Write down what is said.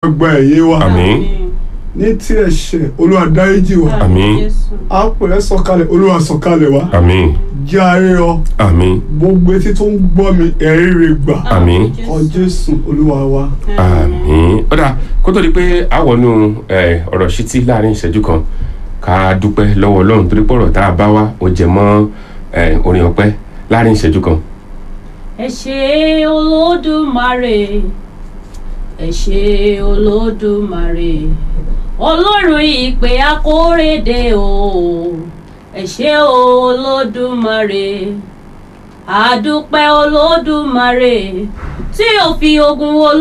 gba ẹ̀yẹ wa àmín ní tí ẹ̀ṣẹ̀ olúwa dáríjì wa àmín á pè é sọ̀kalẹ̀ olúwa sọ̀kalẹ̀ wa àmín jẹ́ arírọ àmín gbogbo etí tó ń gbọ́ mi ẹ̀rí rẹ̀ gbà àmín ọ jésù olúwa wa. àmín ó dà kó tó di pé a wọnú ẹ, ọ̀rọ̀ ṣítí láàrin ìṣẹ́jú kan ká dúpẹ́ lọ́wọ́ ọlọ́run torí pọ̀rọ̀ tá a bá wá ó jẹ mọ́ ẹ, orin ọpẹ́ láàrin ìṣẹ́jú kan. ẹ ṣé olódùmarè ẹ ṣé olódùmarè ọlọ́run ìpè akóredé o ẹ ṣé olódùmarè àdúpẹ́ olódùmarè tí ò fi ogun olódùmarè.